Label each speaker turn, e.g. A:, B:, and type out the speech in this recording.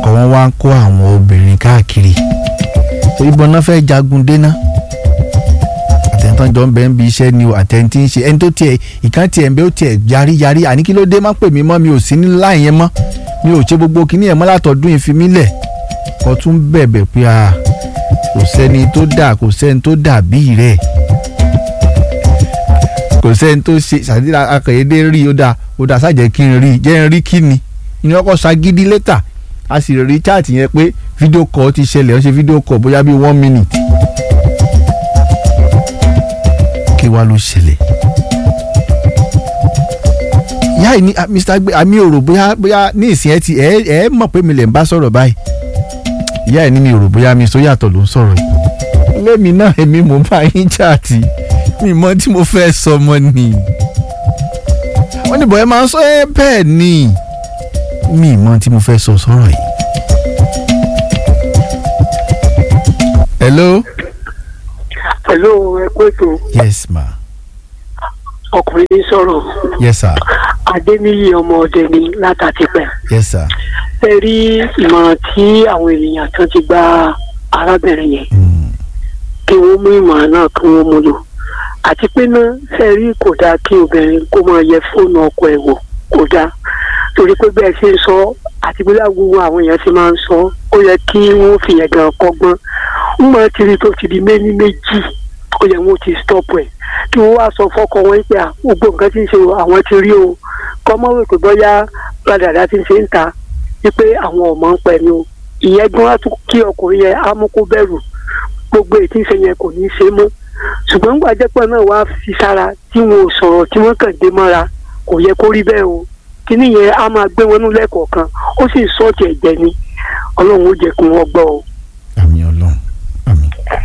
A: ọkọ wọn wá ń kó àwọn obìnrin káàkiri ìbọn náà fẹ́ jagun déná àtẹ̀ntàn jọ ń bẹ ń bi iṣẹ́ ni o àtẹ̀ntì ń ṣe ẹni tó tiẹ̀ ìkan tiẹ̀ ń bẹ ó tiẹ̀ yarí yarí àní kí ló dé má pè mí mọ́ mi ò sí ní láì yẹn mọ́ mi ò ṣe gbogbo kíní ẹ̀ mọ́ látọ̀dún yìí fi mí lẹ̀ kó tún bẹ̀bẹ̀ pé a kò sẹ́ni tó dà kò sẹ́ni tó dà bíi rẹ̀ kò sẹ́ni tó ṣe ṣàdíra akọ̀yédé rí ó dà ó dà sájẹ́ kí n rí jẹ́ n rí kí ni ìní ọkọ̀ ṣagídí létà a sì rí chaati yẹn pé fídíò kọ́ ti ṣẹlẹ̀ ó ṣe fídíò kọ́ bóyá bíi one minute kí wàá ló ṣẹlẹ̀ ìyá yìí ní ah, mr gbé àmì òrò bóyá bóyá ní ìsìn ẹ ti ẹ ẹ mọ̀ pé mi lè ń bá sọ̀rọ̀ báyìí ìyá yìí ní mi òrò bóyá mi sọ yàtọ̀ ló ń sọ̀rọ̀ yìí lẹ́mi náà èmi mò ń bá yín chaati mi mọ tí mo fẹ́ sọ mọ́ ni wọ́n ní bọ̀yẹ́ máa ń sọ ẹ́ bẹ́ẹ̀ ni mi mọ tí mo fẹ́ sọ sọ̀rọ̀ yìí. hello.
B: pẹ̀lú ẹ̀kọ́ ètò
A: yes ma
B: ọkùnrin ní sọ̀rọ̀
A: yes sir
B: adéníyì ọmọ ọdẹ ni látàtìpẹ́
A: yes sir.
B: ẹ rí ìmọ̀ràn tí àwọn ènìyàn kan ti gba arábìnrin yẹn
A: Mm.
B: kí wọ́n mú ìmọ̀ràn náà kí wọ́n mú lò àti pé náà ṣe rí kò dáa kí obìnrin kó máa yẹ fóònù ọkọ ẹ̀ wò kò dáa torí pé bẹ́ẹ̀ ṣe ń sọ àti bí lágbègbè àwọn èèyàn ṣe máa ń sọ ó yẹ kí wọ́n fi yẹn gan kọ́gbọ́n ń máa ti rí tó ti di méní méjì ó yẹ wọ́n ti stop ẹ̀ kí wọ́n wá sọ fọ́kọ wọn pé à, gbogbo nǹkan tí ń ṣe o, àwọn ti rí o kọ́mọ́ wò pé bọ́yá ládàá ti ń ṣe ń ta wípé àwọn ọmọ ń pẹ̀ ni o ìyẹn gan á tún kí ọkùnrin yẹn á mú kó bẹ̀rù gbogbo ètí ìṣe yẹn kò ní í ṣe mọ́ ṣùgbọ́n nígbà jẹ́pọ̀ náà wá fi sára tí wọn ò sọ̀rọ̀ tí wọ́n kàn dé mọ́ra kò yẹ kó rí bẹ́ẹ̀ o kíní yẹn á máa gbé wọn nú lẹ́kọ̀ọ̀kan ó sì sọ́ọ̀tì ẹ̀jẹ̀ ni ọlọ́run ó jẹ́ kí wọ́n gbọ́ o